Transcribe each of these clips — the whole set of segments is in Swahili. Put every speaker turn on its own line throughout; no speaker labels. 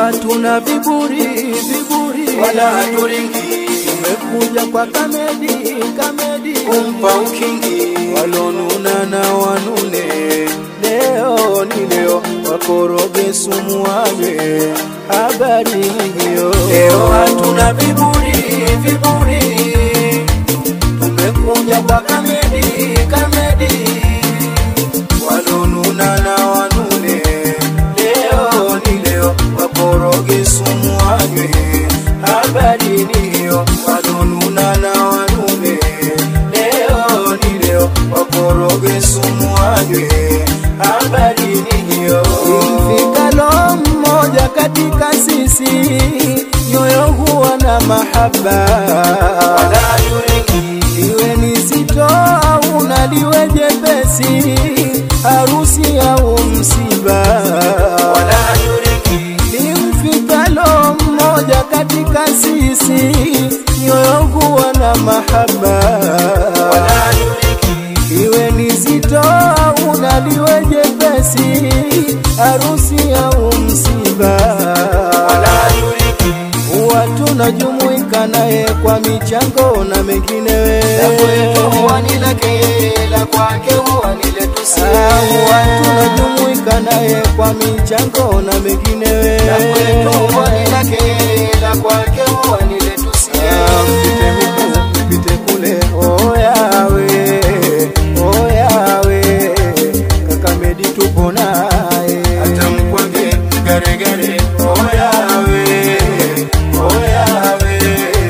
hatuna viburi viburi,
wala haturingi
tumekuja kwa kamedi kamedi,
kumpa ukingi
walonuna na wanune, leo ni leo, wakoroge sumu wanywe, habari hiyo.
leo hatuna viburi viburi
tumekuja kwa kamedi kamedi, walonuna na wanune, leo ni leo, wakoroge sumu wanywe, habari ni hiyo. Walonuna na wanune, leo ni leo, wakoroge sumu wanywe, habari ni hiyo. Mfikalo mmoja katika sisi, nyoyo huwa na mahaba
wala yuringi
liwe ni zito au na liwe jepesi, harusi au msiba,
wala yuringi
limfikalo mmoja katika sisi, nyoyo huwa na mahaba,
wala yuringi
liwe ni zito au na liwe jepesi, harusi au msiba
wala yuringi
huwa tunajumuika naye kwa michango na menginewe
la kwetu huwa ni lake la kwake huwa ni letu sie
huwa tunajumuika naye kwa michango na menginewe
la kwetu huwa ni lake la kwake huwa ni letu sie
mpite huku mpite kule oyawe oyawe kakamedi tupo naye
hata mkwage garegare
oyawe oyawe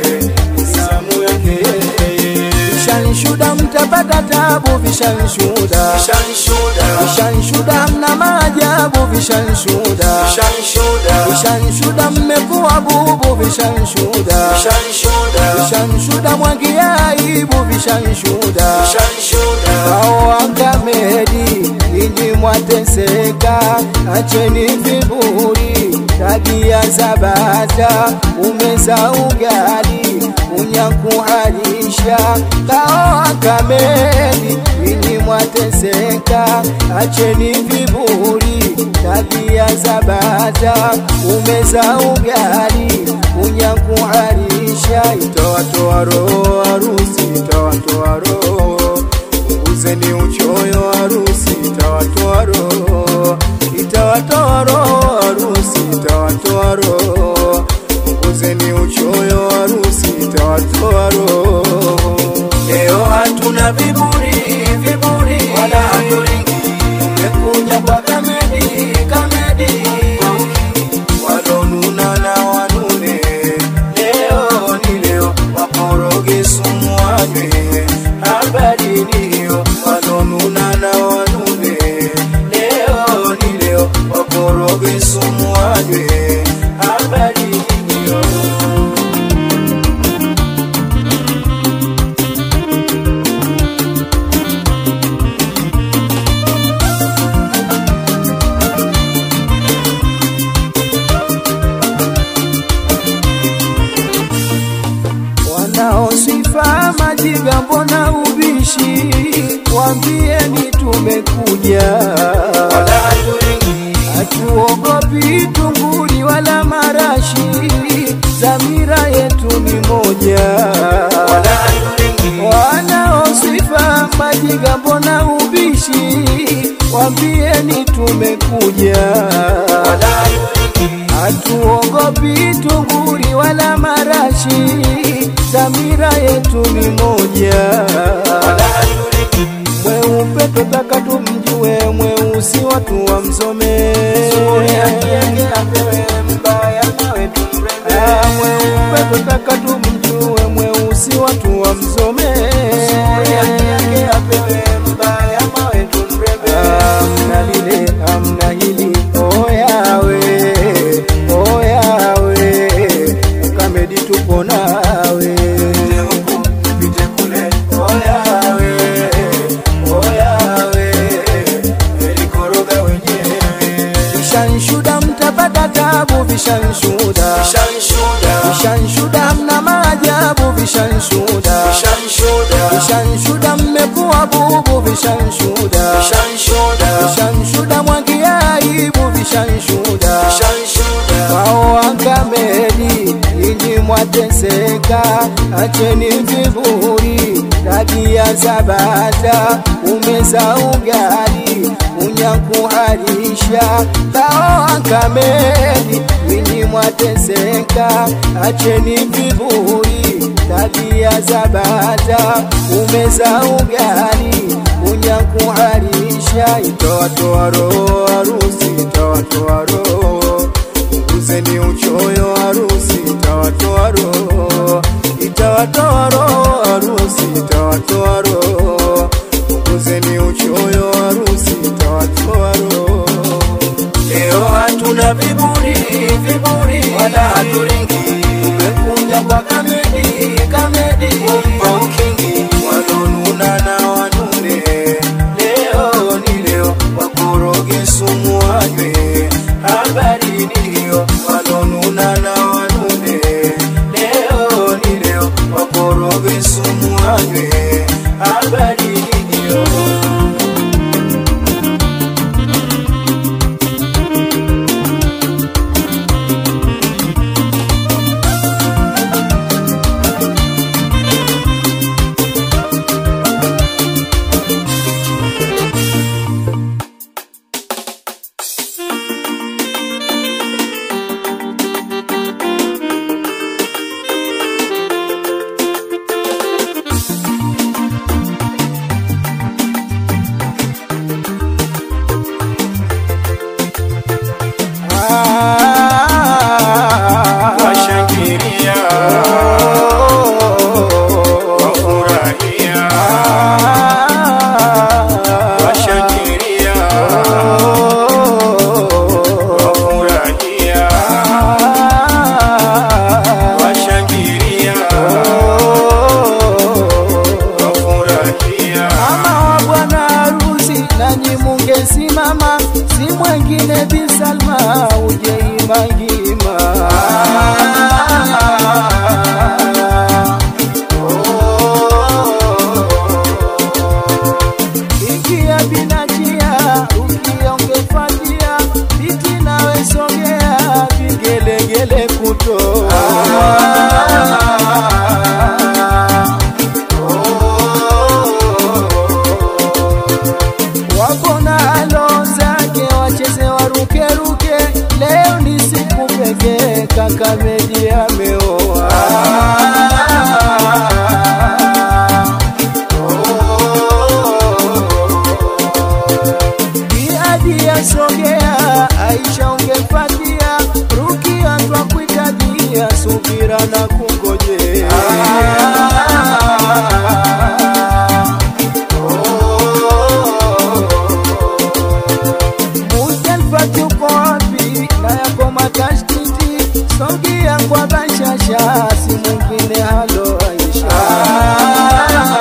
samu yake vishanshuda mtapata tabu vishanshuda
shanshuda
vishanshuda mna maajabu vishanshuda
shanshuda
vishanshuda mmekuwa bubu vishanshuda
shanshuda
vishanshuda mwagia aibu vishanshuda
shanshuda
hao wakamedi ninyi mwateseka, acheni viburi, tabia za bata, umeza ugali unyakuhalisha. Hao wakamedi ninyi mwateseka, acheni viburi, tabia za bata, umeza ugali unyakuhalisha. Itawatoa roho harusi, itawatoa roho Uzeni uchoyo harusi itawatoa roho, itawatoa roho harusi itawatoa roho. Uzeni uchoyo harusi itawatoa roho.
leo hatuna viburi viburi wala haturingi
Umekuja kwa kamedi kamedi, walonuna na wanune, leo ni leo, wakoroge sumu wanywe, habari ni hiyo. Walonuna na wanune, leo ni leo, wakoroge sumu wanywe, habari ni hiyo. wanaosifa majigambo na ubishi, wambieni tumekuja,
wala haturingi
hatuogopi tunguri wala marashi, dhamira yetu ni moja.
wala haturingi
Wanaosifa majigambo na ubishi, wambieni tumekuja,
wala haturingi
hatuogopi tunguri wala marashi, dhamira yetu ni moja.
wala haturingi
Mweupe tutaka tumjue, mweusi watu wamsome. Ah, Mweupe tutaka tumjue, mweusi watu wamsome. Amna lile amna hili, oyawe oyawe, kamedi tupo nawe
huku pite kule
oyawe oyawe, elikoroga wenyewe vishanshuda mtapata tabu vishanshuda
shanshuda
vishanshuda mna maajabu vishanshuda
shanshuda
vishanshuda mmekuwa bubu vishanshuda
shanshuda
vishanshuda mwagia aibu vishanshuda
shanshuda
wao mwateseka, acheni viburi, tabia za bata, umeza ugali, unyakuharisha, kaoa kameli, winyi mwateseka, acheni viburi, tabia za bata, umeza ugali, unyakuharisha, itawatoa roho harusi, itawatoa roho Punguzeni uchoyo harusi, itawatoa roho, itawatoa roho harusi, itawatoa roho. Punguzeni uchoyo harusi, itawatoa roho. Leo hatuna viburi, viburi wala haturingi, tumekuja kwa kamedi, kamedi kwa ukingi, walonuna na wanune. Leo ni leo, wakoroge sumu wanywe, habari ni hiyo, walonuna na wanune. Leo ni leo, wakoroge sumu wanywe, habari ni hiyo.
Washangilia, wafurahia, washangilia, wafurahia, washangilia, wafurahia.
Mama wa bwana harusi, nanyi mungesimama, si mwengine Bi Salma uje imangima. Ikia binajia, ukia ungefatia, biti nawe sogea, vigelegele kutoa wapona alo zake wacheze warukeruke, leo ni siku pekee, kaka Medi ameoa. Biadi yasogea, Aisha ungefatia, Rukia twakuitadia, subira na kungojea Muzdalifa tuko wapi? Na yako matashtiti, sogea kwa bashasha, si mwingine halo Aisha.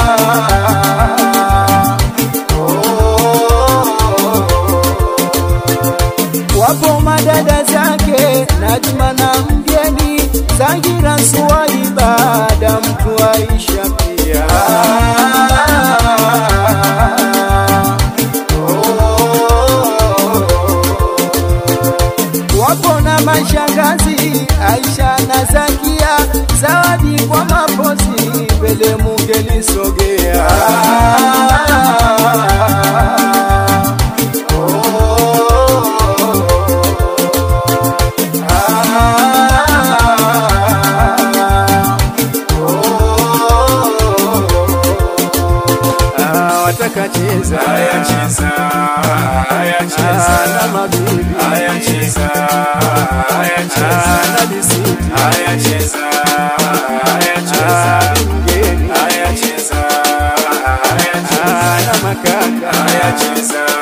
Wapo madada zake Najma na mgeni Zangira Suwaiba da mtu Aisha pia wapo na mashangazi Aisha na Zakia, zawadi kwa mapozi, mbele mungelisogea. Ah, wataka cheza
Haya cheza, haya cheza,
Ah, na mabibi
haya cheza, haya
Ah,
cheza,
na bisiti
haya cheza, haya cheza,
Ah, mgeni
haya cheza, haya cheza,
Ah, na makaka
haya cheza,